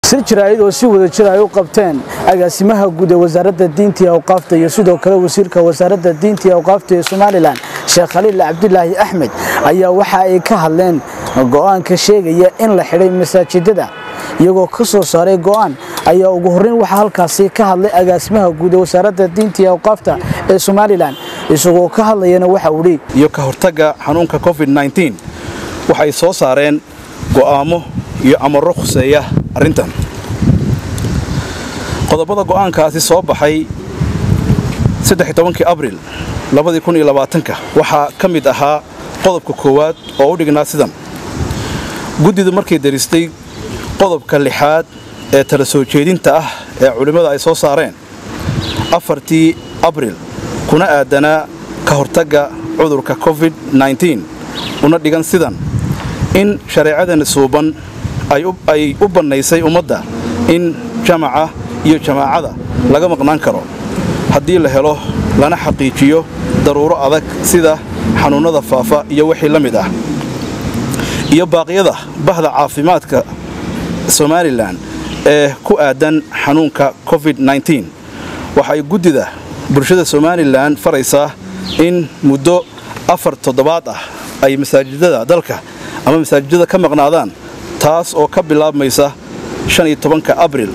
sir jaraa'id oo si wada jir ay u qabteen agaasimaha guud ee wasaaradda diinta iyo awqaafta iyo sidoo kale wasiirka wasaaradda diinta iyo awqaafta ee somalilan sheekh khaliil cabdilaahi axmed ayaa waxa ay ka hadleen go'aanka sheegaya in la xidhay masaajidada iyagoo ka soo saaray go'aan ayaa ugu horreyn waxaa halkaasi ka hadlay agaasimaha guud ee wasaaradda diinta iyo awqaafta ee somalilan isagoo ka hadlayana waxa uu dhi iyo ka hortagga xanuunka covid-19 waxay soo saareen go'aamo iyo amarro khuseeya arrintan qodobada go'aankaasi soo baxay abril waxaa ka mid ahaa qodobka koowaad oo u dhignaa sidan guddidu markay daristay qodobka lixaad ee tala soo jeedinta ah ee culimmada ay soo saareen afartii abril kuna aadanaa ka hortagga cudurka covid-19 una dhigan sidan in shareecadani suuban ay u bannaysay ummadda in jamaca iyo jamaacada laga maqnaan karo haddii la helo lana xaqiijiyo daruuro adag sida xanuunnada faafa iyo wixii la mid ah iyo baaqyada bahda caafimaadka somalilan ee ku aadan xanuunka covid-19 waxay guddida bulshada somalilan faraysaa in muddo afar toddobaad ah ay masaajidada dalka ama masaajidada ka maqnaadaan taas oo ka bilaabmaysa abril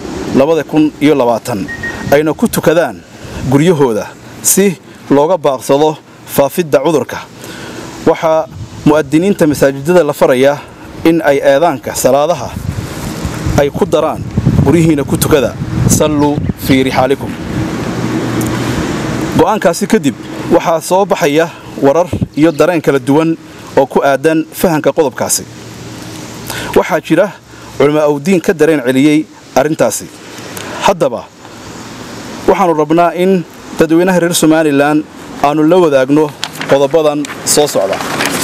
ayna ku tukadaan guryahooda si looga baaqsado faafidda cudurka waxaa mu'adiniinta masaajidada la farayaa in ay eedaanka salaadaha ay ku daraan guryihiina ku tukada salluu fii rixaalikum go'aankaasi kadib waxaa soo baxaya warar iyo dareen kala duwan oo ku aadan fahanka qodobkaasi waxaa jira culamaa awdiin ka dareen celiyey arrintaasi haddaba waxaannu rabnaa in dadweynaha reer somalilan aannu la wadaagno qodobadan soo socda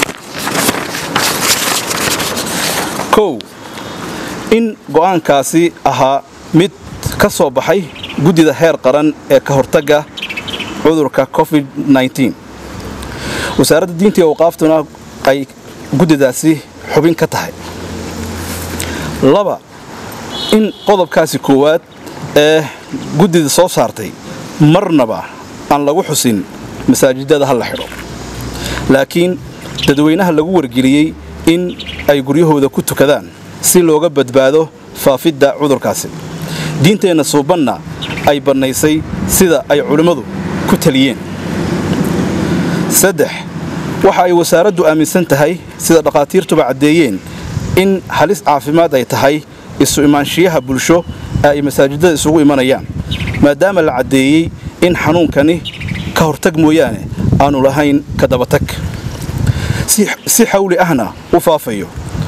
kow in go'aankaasi ahaa mid ka soo baxay guddida heer qaran ee ka hortagga cudurka covid-19 wasaaradda diinta iyo awqaaftuna ay guddidaasi xubin ka tahay laba in qodobkaasi koowaad ee guddida soo saartay marnaba aan lagu xusin masaajidada ha la xidho laakiin dadweynaha lagu wargeliyey in ay guryahooda ku tukadaan si looga badbaado faafidda cudurkaasi diinteenna suubanna ay bannaysay sida ay culimmadu ku taliyeen saddex waxa ay wasaaraddu aaminsan tahay sida dhakhaatiirtuba caddeeyeen in halis caafimaad ay tahay isu imaanshiyaha bulsho ee ay masaajidada isugu imanayaan maadaama la caddeeyey in xanuunkani ka hortag mooyaane aannu lahayn ka dabatag si xawli ahna u faafayo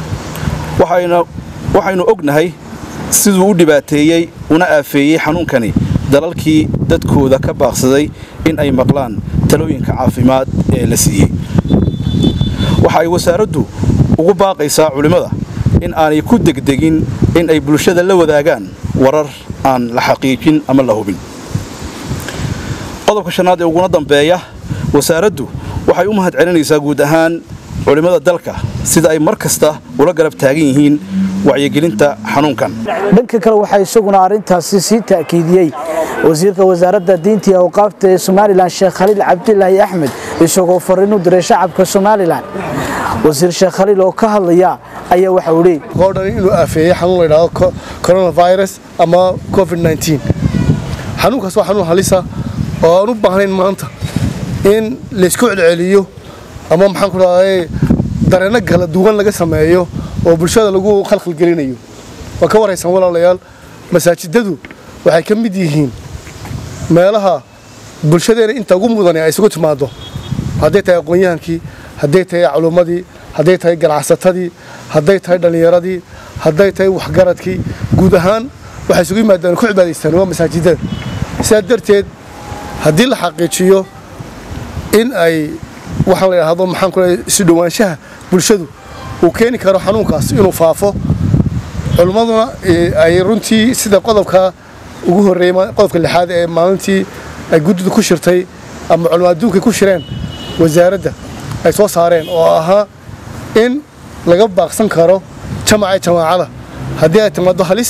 waxaynu ognahay siduu u dhibaateeyey una aafeeyey xanuunkani dalalkii dadkooda ka baaqsaday in ay maqlaan talooyinka caafimaad ee la siiyey waxa ay wasaaraddu ugu baaqaysaa culimmada in aanay ku degdegin in ay bulshada la wadaagaan warar aan la xaqiijin ama la hubin qodobka shanaad ee uguna dambeeya wasaaraddu waxay u mahad celinaysaa guud ahaan culimmada dalka sida ay mar kasta ula garab taagan yihiin wacyigelinta xanuunkan dhanka kale waxaa isaguna arrintaasi sii ta'kiidiyey wasiirka wasaaradda diinta iyo awqaafta ee somalilan sheekh khaliil cabdilaahi axmed isagoo fariin u diray shacabka somalilan wasiir sheekh khaliil oo ka hadlaya ayaa waxa uu leeyay oo dhan inuu aafeeyey xanuun la yidhaahdo coronavirus ama covid-19 xanuunkaas waa xanuun halisa oo aan u baahnayn maanta in laysku celceliyo ama maxaan ku dhahday dareenno kala duwan laga sameeyo oo bulshada lagu khalkhalgelinayo waa ka waraysan walaalayaal masaajidadu waxay ka mid yihiin meelaha bulshadeena inta ugu mudane ay isugu timaado hadday tahay aqoon-yahankii hadday tahay culummadii hadday tahay ganacsatadii hadday tahay dhallinyaradii hadday tahay waxgaradkii guud ahaan waxay isugu yimaadaan ku cibaadaystaan waa masaajidada sidaa darteed haddii la xaqiijiyo in ay waxaan la yidhaahdo maxaan ku leeyahay isu dhowaanshaha bulshadu uu keeni karo xanuunkaas inuu faafo culimmaduna ay runtii sida qodobka ugu horreeyey qodobka lixaad ee maalintii ay guddidu ku shirtay ama culimo adduunka ku shireen wasaaradda ay soo saareen oo ahaa in laga baaqsan karo jamaca jamaacada haddii ay timaado halis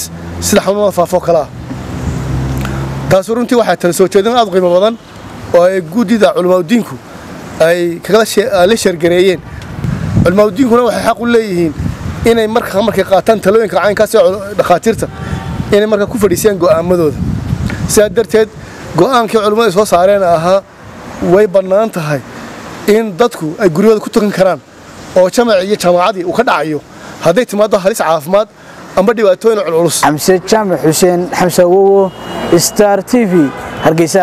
sida xanuunada faafoo kale ah taasi runtii waxaa tala soo jeedin aad u qiimo badan oo ay guddida culimaadudiinku ay la sheergareeyeen culimaadudiinkuna waxay xaq u leeyihiin inay marka markay qaataan talooyinka caynkaas ee dhakhaatiirta inay markaa ku fadhiisiyaan go'aamadooda sidaa darteed go'aankii culimmadu ay soo saareen ahaa way bannaan tahay in dadku ay guryahooda ku tukan karaan oo jamaci iyo jaamacadii uu ka dhacayo hadday timaado halis caafimaad amba dhibaatooyin culculus xamse jaamac xuseen xamse awowo star t v hargeysa